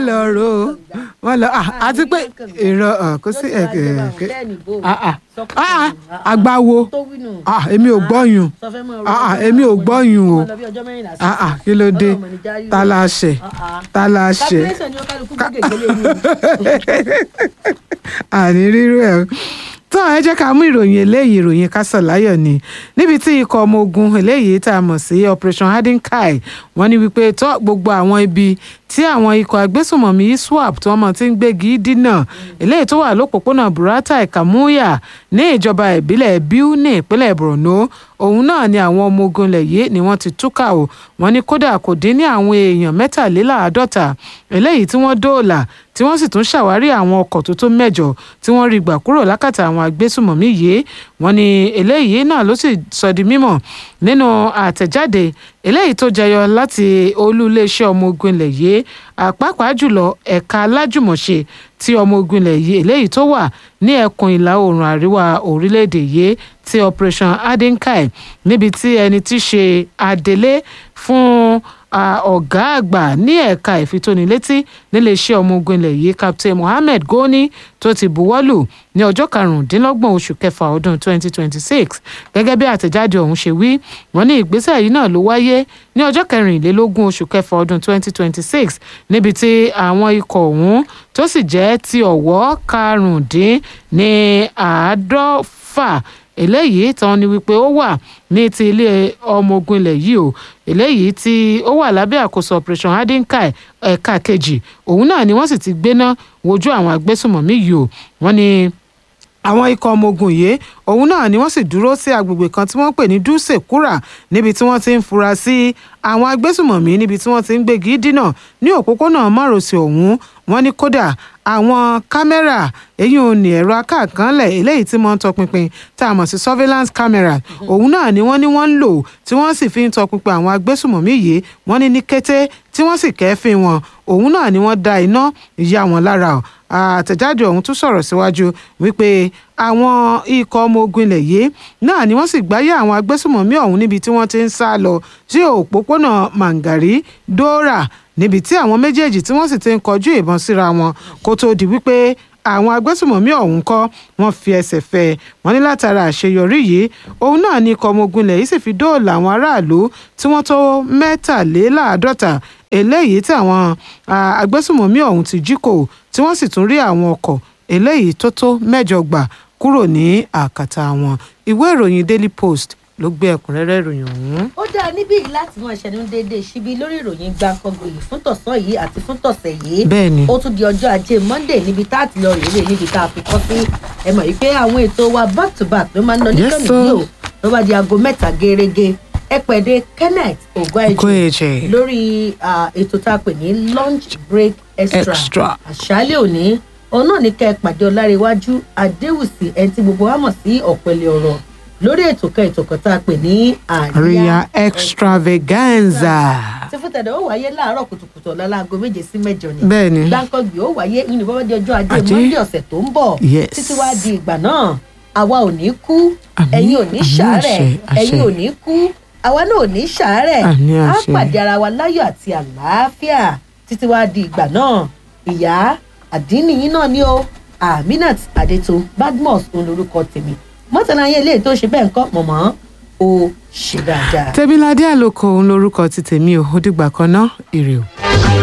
lọ ro wọ́n lọ ah, àti pé èrò ah, kò sí ẹ̀ ẹ̀ ẹ̀ ah, ah, ah, àgbáwo ah, èmi ò gbọ́yùn ah, ah, èmi ò gbọ́yùn o ah, ah, kí ló dé ta la ṣe ta la ṣe calculation ni ó kálukú gbé gègélé ni o. àní rírú ẹ̀ tó ẹ jẹ́ ká mú ìròyìn eléyìí ìròyìn kásánláyọ̀ ni níbi tí ikọ̀ ọmọ ogun eléyìí tá a mọ̀ sí operation hardenkai wọ́n ní wípé tó gbogbo àwọn ibi tí àwọn ikọ̀ agbésùnmọ̀mí iswap tí wọ́n mọ̀ ti ń gbégi dínà eléyìí tó wà lópòpónà buratai kamuya ní ìjọba ìbílẹ̀ biu ní ìpínlẹ̀ borno òun náà ni àwọn ọmọ ogun ilẹ̀ yìí ni wọ́n ti túkà o wọ́n ní kódà kò dín ní àwọn èèyàn mẹ́tàléláàádọ́ta eléyìí tí wọ́n dóòlà tí wọ́n sì tún ṣàwárí àwọn ọkọ̀ tó tó mẹ́jọ tí wọ́n rí gbà kúrò lákàtà àwọn agbésùmọ̀mí yìí wọ́n ní eléyìí náà ló sì sọ di mímọ̀ nínú àtẹ̀jáde eléyìí tó jẹyọ láti olú iléeṣẹ́ ọmọ ogun ilẹ̀ yìí àpapàá jùlọ ẹ̀ka alájùmọ̀ṣe tí ọmọ ogun ilẹ̀ yìí eléyìí tó wà ní ẹkùn ìlà oòrùn àríwá orílẹ̀-èdè yìí ti operation adenkai níbi tí ẹni tí í ṣe adelé fún ọ̀gá àgbà ní ẹ̀ka ìfitónilétí níléeṣẹ́ ọmọ ogun ilẹ̀ yìí captain mohammed goni tó ti buwọ́lù ní ọjọ́ karùndínlọ́gbọ̀n oṣù kẹfà ọdún 2026 gẹ́gẹ́ bí àtẹ̀jáde ọ̀hún ṣe wí wọ́n ní ìgbésẹ̀ yìí náà ló wáyé ní ọjọ́ kẹrìnlélógún oṣù kẹfà ọdún 2026 níbi tí àwọn ikọ̀ ọ̀hún tó sì jẹ́ ti ọ̀wọ́ karùndín ní àádọ́fà eléyìí tán ni wípé ó wà ní ti ilé ọmọ ogun ilẹ̀ yìí o eléyìí tí ó wà lábẹ́ àkóso operation hadinkai ẹ̀ka kejì òun náà ni wọ́n sì ti gbéná wojú àwọn agbésùmọ̀mí yìí o wọ́n ní àwọn ikọ̀ ọmọ ogun yìí òun náà ni wọ́n sì dúró sí agbègbè kan tí wọ́n pè ní dutse kura níbi tí wọ́n ti ń fura sí àwọn agbésùmọ̀mí níbi tí wọ́n ti ń gbégi dínà ní òpópónà márosẹ̀ ọ̀hún wọ́n ní kódà àwọn kámẹ́rà èyí ò ní ẹ̀rọ akáàkánlẹ̀ eléyìí tí wọ́n ń tọpinpin tá a mọ̀ sí surveillance camera òun náà ni wọ́n ní wọ́n ń lò tí wọ́n sì fi ń tọpinpin àwọn agbésùmọ̀mí yìí wọ́n ní ní kété tí wọ́n sì kẹ́fín wọn òun náà ni wọ́n da iná ìyá wọn lára àtẹ̀jáde ọ̀hún tún sọ̀rọ̀ síwájú wípé àwọn ikọ̀ ọmọ ogun ilẹ̀ yìí náà ni wọ́n sì gbáyé àwọn agbésùmọ̀mí ọ̀hún níbi tí wọ́n ti ń sá lọ sí òpópónà mangari dora níbi tí àwọn méjèèjì tí wọ́n sì ti ń kọjú ìbọn síra wọn kó tó di wípé àwọn agbésùmọ̀mí ọ̀hún kọ́ wọ́n fi ẹsẹ̀ fẹ́ wọ́n ní látara àṣeyọrí yìí òun náà ní ikọ̀ ọmọ ogun ilẹ̀ yìí sì fi dóòlà àwọn aráàlú tí wọ́n tó mẹ́tàléláàádọ́ta eléyìí tí àwọn agbésùmọ̀mí ọ̀hún ti jí kò tí wọ́n sì tún rí àwọn ọkọ̀ eléyìí tó tó mẹ́jọ gbà kúrò ní àkàtà wọn ìwé ìròyìn daily post ló gbé ẹ̀kúnrẹ́rẹ́ ìròyìn ọ̀hún. ó dáa níbí yìí láti mọ ìṣẹ́nu déédéé síbi lórí ìròyìn gbàǹkangbè yìí fún tọ̀sán yìí àti fún tọ̀sẹ̀ yìí. bẹ́ẹ̀ni ó tún di ọjọ́ ajé monday níbi tá a ti lọ rèé níbi tá a fi kọ́ sí ẹ mọ̀ wípé àwọn ètò wa back to back ló máa ń lọ ní Yes, kẹ́mi sir. yìí o ló bá di aago mẹ́ta gẹ́rẹ́gẹ́ ẹ pẹ̀dé kenneth ogoeje Ogoeje. lórí ah, ètò tá a pè ní lunch break extra Extra. àṣálẹ̀ òní òun náà ní kẹ́ ẹ pàdé ọláréwájú adéwùsì ẹni tí gbogbo wa mọ̀ sí ọ̀pẹ̀lẹ̀ ọ̀rọ̀ lórí ètò kan ètò kan tá a pè ní àríyá extravaganza. tí fún tẹ̀dọ̀ ó wáyé láàárọ̀ kùtùkùtù ọ̀la láago méje sí mẹ́jọ ni bẹ́ẹ̀ni gbáǹkọ́gbì ó wáyé nínú bọ́bá di ọjọ́ ajé Ajé. monde ọ̀sẹ̀ tó ń bọ̀ Yes. títí wá di ìgbà náà àwa ò ní kú Àmín, ẹ̀yin ò ní àmín, ṣàárẹ̀ àṣẹ, àṣẹ. ẹ̀yin ò ní kú àwa náà ò ní ṣàárẹ̀ Àmín, á àṣẹ. pàdé ara wa láyọ̀ àti àlàáfíà títí wá di ìgbà náà ìyá àdínníyín náà ni ó aminat adeto badmus òun lorúkọ tèmi mọ́tàlá yẹn eléyìí tó ṣe bẹ́ẹ̀ ń kọ́ mọ̀mọ́ ó ṣe dáadáa. tẹ́bíládé àlòkò òun lorúkọ ti tèmi ò ó dìgbà kan náà ire o.